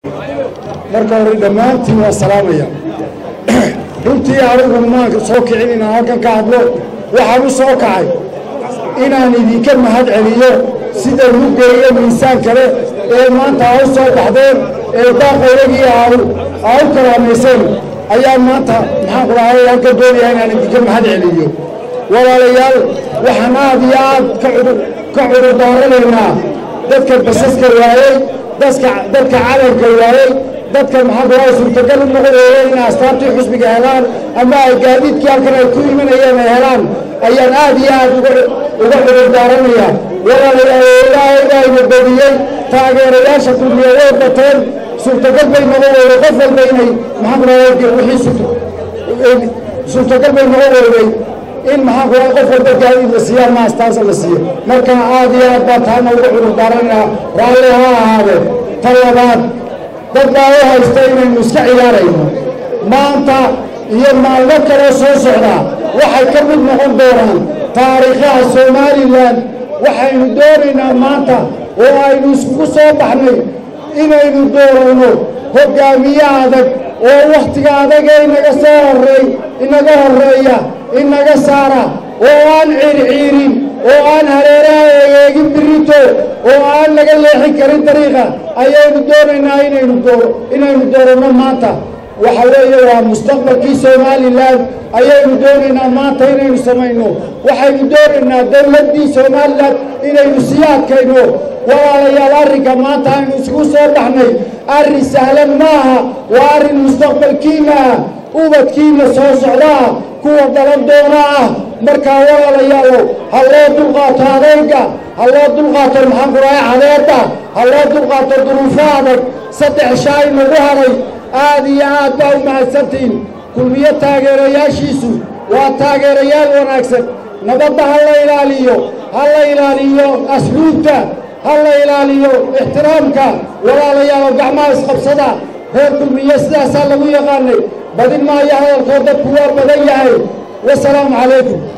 marka hore dhammaantiin waa salaamaya runtii anigu maanka soo kicin inaan halkan ka hadlo waxaan u soo kacay inaan idinka mahad celiyo sida lugga iyo miisaan kale ee maanta aa u soo baxdeen ee daaqayragii aa u karaamayseen ayaan maanta maxaan ku dhahay halka doonaya inaan idinka mahad celiyo walaalayaal waxaan aad iyo aad ka cudurdaaranaynaa dadka basaska waayey dadka calanka waayey dadka maxaa ku dhahay suurtagal u noqonaya inay astaabtii xusbiga helaan ama ay gaadiidkii halkan ay ku imanayeen ay helaan ayaan aad iyo aad uga cudurdaaranaya walaalayaal ilaahay baa ina badiyey taageerayaasha kulmiya way bateen suurtagal bay noqon weyday qof walba inay maxaan ku dhahay wixii suurtagal bay noqon weyday in maxaan ku dhahay qof walba gaadiid la siiyo ama astaansa la siiyo marka aad iyo aad baa taana uga cudurdaaranaya raalli ha ahaadeen ta labaad dad baa u haysta inaynu iska ciyaarayno maanta iyo maalmo kaloo soo socdaa waxay ka mid noqon doonaan taariikhaha somalilan waxaynu doonaynaa maanta oo aynu iskugu soo baxnay inaynu dooranno hoggaamiye adag oo wakhtiga adaga inaga soo horreey inaga horreeya inaga saara oo aan ciirciirin oo aan hareeraha eegeegin birito oo aan laga leexin karin dariiqa ayaynu doonaynaa inaynu dooro inaynu dooranno maanta waxa weeye waa mustaqbalkii somalilan ayaynu doonaynaa maanta inaynu samayno waxaynu doonaynaa dowladdii somalilan inaynu sii adkayno walaalayaal arrinka maanta aynu isugu soo baxnay arrin sahlan maaha waa arrin mustaqbalkiina ah ubadkiina soo socdaa kuwa dalan doona ah markaa walaalayaalo ha loo dulqaato adayga ha loo dulqaato maxaan ku dhahay cadeedda ha loo dulqaato duruufo adag saddex shaay nagu haray aad iyo aad baa u mahadsantihiin kulmiyo taageerayaashiisu waa taageerayaal wanaagsan nabadda ha la ilaaliyo ha la ilaaliyo asluubta ha la ilaaliyo ixtiraamka walaalayaalo gacmaha isqabsada reer kulmiye sidaasaa lagu yaqaanay badin maayo hadalkoo dadku waa badan yahay wasalaamu calaykum